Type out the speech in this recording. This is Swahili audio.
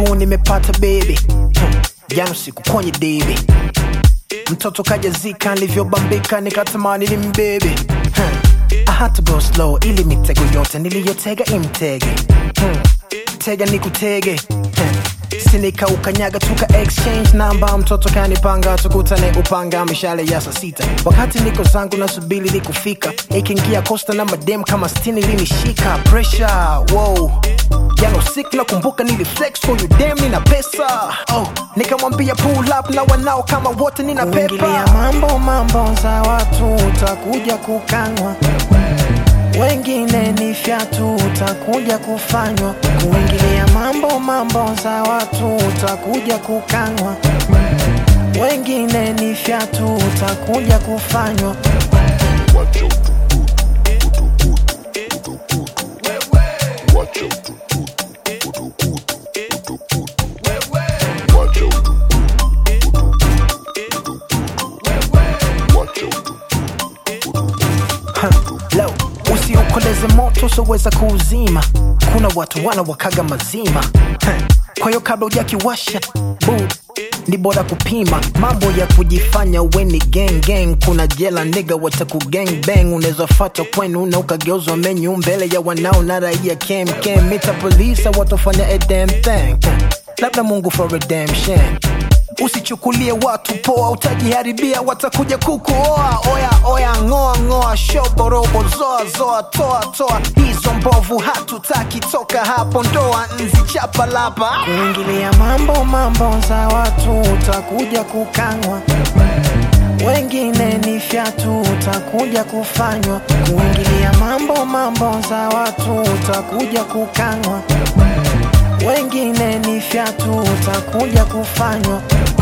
huu nimepata baby hmm. jana siku kwenye debi mtoto kajazika nilivyobambika nikatamani ni mbebe hmm. I had to go slow ili mitego yote niliyotega imtege hmm. tega ni kutege hmm. sinika ukanyaga tuka exchange namba mtoto kanipanga tukutane upanga mishale ya saa sita wakati niko zangu nasubili likufika ikiingia kosta na madem kama stini linishika pressure wow jana usiku nakumbuka niliflex for you damn nina pesa oh, nikamwambia pull up na wanao kama wote nina Kuingilia pepa mambo mambo za watu utakuja kukanywa wengine ni fyatu utakuja kufanywa kuingilia mambo mambo za watu utakuja kukanywa wengine ni fyatu utakuja kufanywa Low, usiukoleze moto usoweza kuuzima kuna watu wana wakaga mazima Huh. kwa hiyo kabla ujakiwasha bud ni bora kupima mambo ya kujifanya weni gang gang kuna jela niga wataku gang bang unaweza fata kwenu na ukageuzwa menyu mbele ya wanao na raia kem kem mita polisa watofanya a damn thing Huh. labda mungu for redemption usichukulie watu poa utajiharibia watakuja kukuoa oya oya ngoa ngoa shoborobo zoa zoa toa toa hizo mbovu hatutaki toka hapo ndoa nzi chapa lapa kuingilia mambo mambo za watu utakuja kukanywa wengine ni fyatu utakuja kufanywa kuingilia mambo mambo za watu utakuja kukanywa wengine ni fyatu utakuja kufanywa